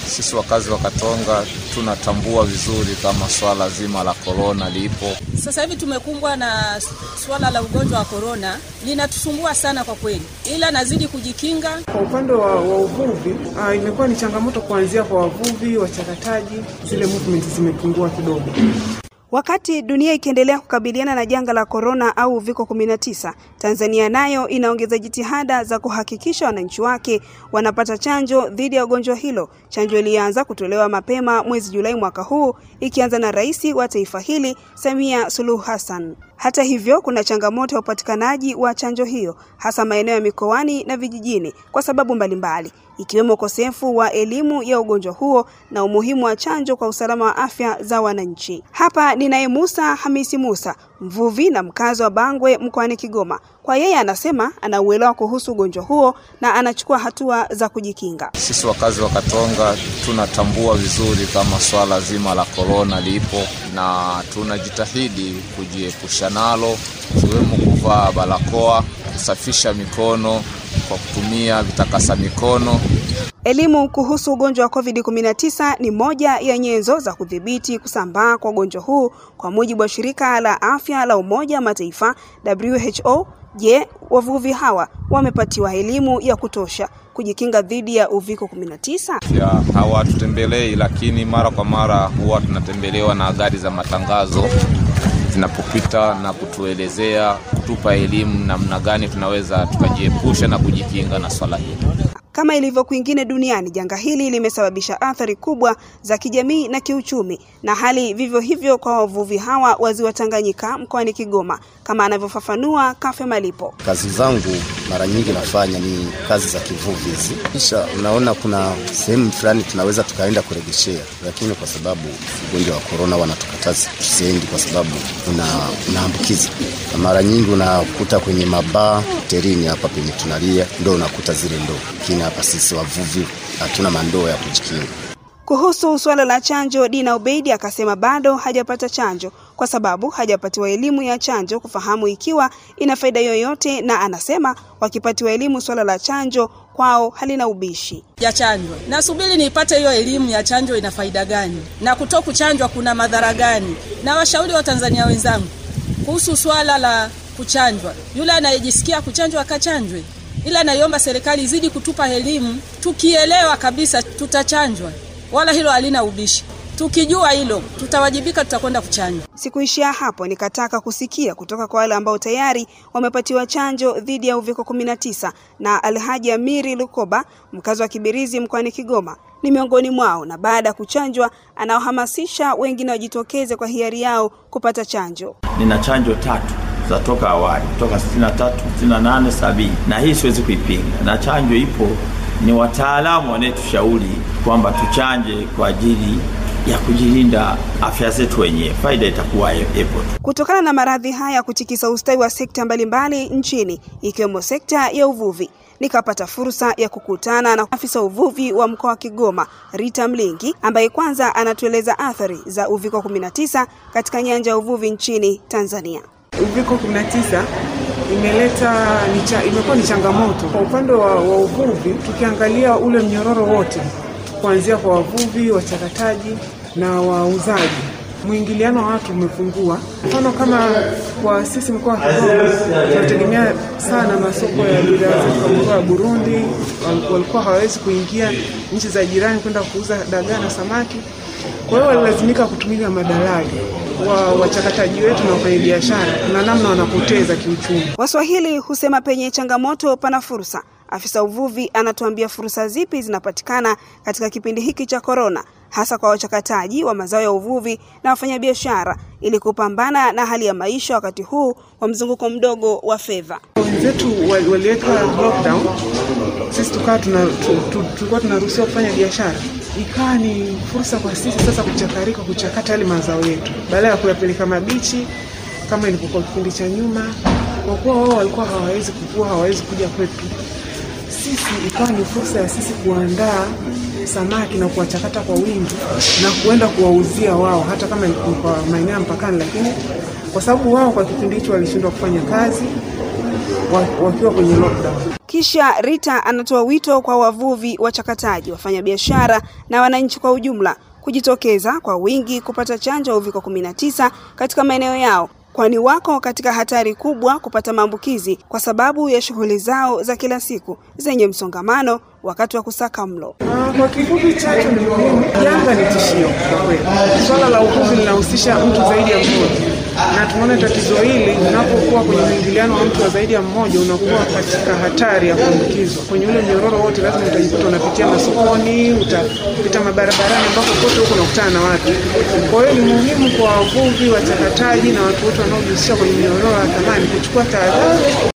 Sisi wakazi wa Katonga tunatambua vizuri kama swala zima la korona lipo. Sasa hivi tumekumbwa na swala la ugonjwa wa korona, linatusumbua sana kwa kweli, ila nazidi kujikinga. Kwa upande wa, wa uvuvi uh, imekuwa ni changamoto kuanzia kwa wavuvi, wachakataji, zile movement zimepungua kidogo. Wakati dunia ikiendelea kukabiliana na janga la korona au uviko 19, Tanzania nayo inaongeza jitihada za kuhakikisha wananchi wake wanapata chanjo dhidi ya ugonjwa hilo. Chanjo ilianza kutolewa mapema mwezi Julai mwaka huu ikianza na rais wa taifa hili Samia Suluhu Hassan. Hata hivyo, kuna changamoto ya upatikanaji wa chanjo hiyo hasa maeneo ya mikoani na vijijini kwa sababu mbalimbali ikiwemo ukosefu wa elimu ya ugonjwa huo na umuhimu wa chanjo kwa usalama wa afya za wananchi. Hapa ninaye Musa Hamisi Musa, mvuvi na mkazi wa Bangwe mkoani Kigoma. Kwa yeye anasema anauelewa kuhusu ugonjwa huo na anachukua hatua za kujikinga. Sisi wakazi wa Katonga tunatambua vizuri kama swala zima la korona lipo na tunajitahidi kujiepusha nalo, ikiwemo kuvaa barakoa, kusafisha mikono kwa kutumia vitakasa mikono. Elimu kuhusu ugonjwa wa COVID-19 ni moja ya nyenzo za kudhibiti kusambaa kwa ugonjwa huu kwa mujibu wa shirika la afya la Umoja wa Mataifa WHO. Je, wavuvi hawa wamepatiwa elimu ya kutosha kujikinga dhidi ya uviko 19? Ya hawatutembelei, lakini mara kwa mara huwa tunatembelewa na gari za matangazo zinapopita na kutuelezea, kutupa elimu namna gani tunaweza tukajiepusha na kujikinga na swala hili. Kama ilivyo kwingine duniani, janga hili limesababisha athari kubwa za kijamii na kiuchumi, na hali vivyo hivyo kwa wavuvi hawa wa ziwa Tanganyika mkoani Kigoma, kama anavyofafanua Kafe Malipo. Kazi zangu mara nyingi nafanya ni kazi za kivuvi hizi, kisha unaona kuna sehemu fulani tunaweza tukaenda kuregeshea, lakini kwa sababu ugonjwa wa korona wanatukataza tusiendi kwa sababu una unaambukiza, na mara nyingi unakuta kwenye mabaa hotelini hapa penye tunalia ndo unakuta zile ndoo, lakini hapa sisi wavuvi hatuna mandoo ya kujikinga. Kuhusu suala la chanjo, Dina Ubeidi akasema bado hajapata chanjo kwa sababu hajapatiwa elimu ya chanjo kufahamu ikiwa ina faida yoyote, na anasema wakipatiwa elimu suala la chanjo kwao halina ubishi. ya chanjwa. Nasubiri nipate hiyo elimu ya chanjo ina faida gani na kuto kuchanjwa kuna madhara gani, na washauri wa Tanzania wenzangu kuhusu swala la kuchanjwa. Yule anayejisikia kuchanjwa akachanjwe, ila naiomba serikali izidi kutupa elimu. Tukielewa kabisa tutachanjwa, wala hilo halina ubishi. Tukijua hilo tutawajibika, tutakwenda kuchanjwa. Sikuishia hapo, nikataka kusikia kutoka kwa wale ambao tayari wamepatiwa chanjo dhidi ya uviko 19 na Alhaji Amiri Lukoba, mkazi wa Kibirizi mkoani Kigoma, ni miongoni mwao, na baada ya kuchanjwa anawahamasisha wengine wajitokeze kwa hiari yao kupata chanjo. Nina chanjo tatu za toka awali kutoka 63, 68, 70 na hii siwezi kuipinga, na chanjo ipo. Ni wataalamu wanayetushauri kwamba tuchanje kwa ajili ya kujilinda afya zetu wenyewe, faida itakuwa ipo tu. Kutokana na maradhi haya kutikisa ustawi wa sekta mbalimbali nchini ikiwemo sekta ya uvuvi, nikapata fursa ya kukutana na afisa uvuvi wa mkoa wa Kigoma Rita Mlingi, ambaye kwanza anatueleza athari za uviko 19 katika nyanja ya uvuvi nchini Tanzania. Uviko 19 imeleta ni cha, imekuwa ni changamoto kwa upande wa, wa uvuvi. Tukiangalia ule mnyororo wote kuanzia kwa wavuvi, wachakataji na wauzaji, mwingiliano wa watu umepungua. Mfano kama kwa sisi mkoa wa Kigoma tunategemea sana masoko ya bidhaa zetu kama mkoa wa Burundi, wal- walikuwa hawawezi kuingia nchi za jirani kwenda kuuza dagaa na samaki. Kwa hiyo walilazimika kutumika madalali wa wachakataji wetu na wafanyabiashara, kuna namna wanapoteza kiuchumi. Waswahili husema penye changamoto pana fursa. Afisa uvuvi anatuambia fursa zipi zinapatikana katika kipindi hiki cha korona, hasa kwa wachakataji wa mazao ya uvuvi na wafanyabiashara, ili kupambana na hali ya maisha wakati huu wa mzunguko mdogo wa fedha. Wenzetu wali- waliweka lockdown, sisi tukawa tuna, tu, tu, tulikuwa tunaruhusiwa kufanya biashara, ikawa ni fursa kwa sisi sasa kuchakarika, kuchakata yale mazao yetu badala ya kuyapeleka mabichi kama ilivyokuwa kipindi cha nyuma. Kwa kuwa wao walikuwa hawawezi kuvua, hawawezi kuja kwetu, sisi ikawa ni fursa ya sisi kuandaa samaki na kuwachakata kwa wingi na kuenda kuwauzia wao, hata kama ni kwa maeneo ya mpakani, lakini kwa sababu wao kwa kipindi hicho walishindwa kufanya kazi, wa- wakiwa kwenye lockdown. Kisha Rita anatoa wito kwa wavuvi, wachakataji, wafanyabiashara na wananchi kwa ujumla kujitokeza kwa wingi kupata chanjo ya uviko 19 katika maeneo yao kwani wako katika hatari kubwa kupata maambukizi kwa sababu ya shughuli zao za kila siku zenye msongamano wakati wa kusaka mlo. Ah, Kwa kifupi, chanjo ni muhimu. Janga ni tishio kwa kweli. Swala la uvuvi linahusisha mtu zaidi ya mmoja, na tunaona tatizo hili unapokuwa kwenye mwingiliano wa mtu wa zaidi ya mmoja, unakuwa katika hatari ya kuambukizwa kwenye ule mnyororo wote. Lazima utajikuta unapitia masokoni, utapita mabarabarani, ambako kote huko unakutana na watu. Kwa hiyo ni muhimu kwa wavuvi, wachakataji na watu wote wanaojihusisha kwenye mnyororo wa thamani kuchukua tahadhari